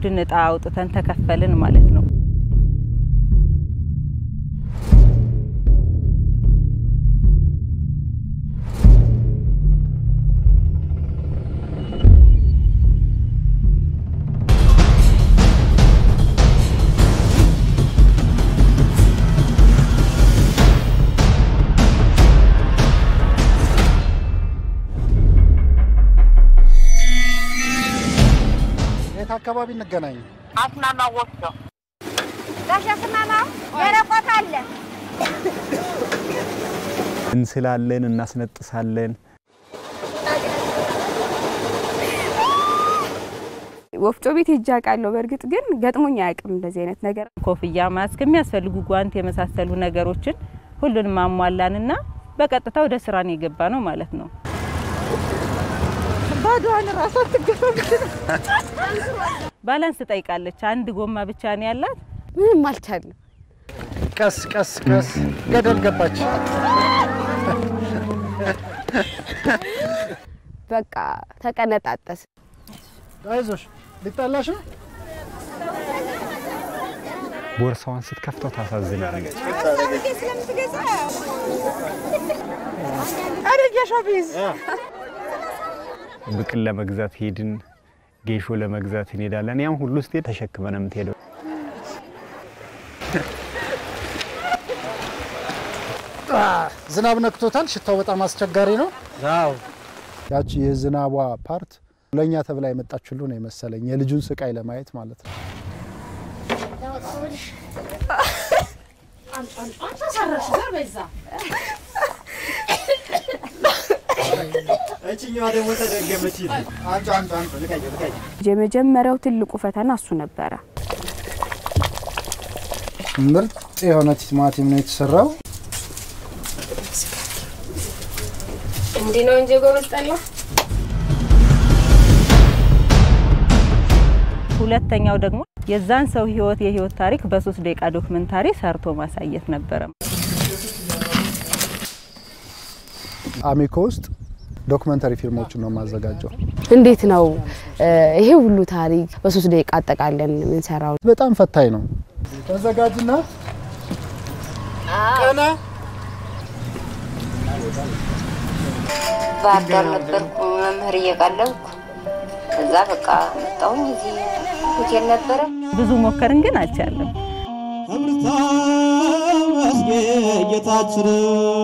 የቡድን እጣ አውጥተን ተከፈልን ማለት ነው። የት አካባቢ እንገናኝ? አስማማ ወፍጮ ጋሽ አስማማው ደረቆት አለ። እንስላለን፣ እናስነጥሳለን። ወፍጮ ቤት ሄጄ አውቃለሁ። በእርግጥ ግን ገጥሞኝ አያውቅም እንደዚህ አይነት ነገር። ኮፍያ፣ ማስክ፣ የሚያስፈልጉ ጓንት የመሳሰሉ ነገሮችን ሁሉንም አሟላንና በቀጥታ ወደ ስራ ነው የገባ ነው ማለት ነው። ባዶዋን ራሷ ትገፋ ባላንስ ትጠይቃለች። አንድ ጎማ ብቻ ነው ያላት። ምንም አልቻልም። ቀስ ቀስ ቀስ ገደል ገባች። በቃ ተቀነጣጠስ። አይዞሽ ሊጣላሽ ነው። ቦርሳዋን ስትከፍተው ታሳዝናለች። ብቅል ለመግዛት ሄድን፣ ጌሾ ለመግዛት እንሄዳለን። ያም ሁሉ ስትሄድ ተሸክመን የምትሄደው ዝናብ ነክቶታል። ሽታው በጣም አስቸጋሪ ነው። ያቺ የዝናቧ ፓርት ለእኛ ተብላ የመጣች ሁሉ ነው የመሰለኝ የልጁን ስቃይ ለማየት ማለት ነው። እችኛዋ ደግሞ ተደገመች። አንቺ አንቺ አንቺ ልቀቂ ልቀቂ። የመጀመሪያው ትልቁ ፈተና እሱ ነበረ። ምርጥ የሆነ ቲማቲም ነው የተሰራው። እንዲህ ነው እንጂ ጎበዝ ጠላ ሁለተኛው ደግሞ የዛን ሰው ህይወት የህይወት ታሪክ በሶስት ደቂቃ ዶክመንታሪ ሰርቶ ማሳየት ነበረ። አሚኮ ውስጥ ዶክመንተሪ ፊልሞችን ነው የማዘጋጀው። እንዴት ነው እ ይሄ ሁሉ ታሪክ በሶስት ደቂቃ አጠቃለን የምንሰራው? በጣም ፈታኝ ነው። ተዘጋጅና ቀና ባህር ዳር ነበርኩ መምህር እየቀለብኩ እዛ በቃ መጣሁኝ። እዚህ ሆቴል ነበረ። ብዙ ሞከርን ግን አልቻለም። ተመስገን ጌታችን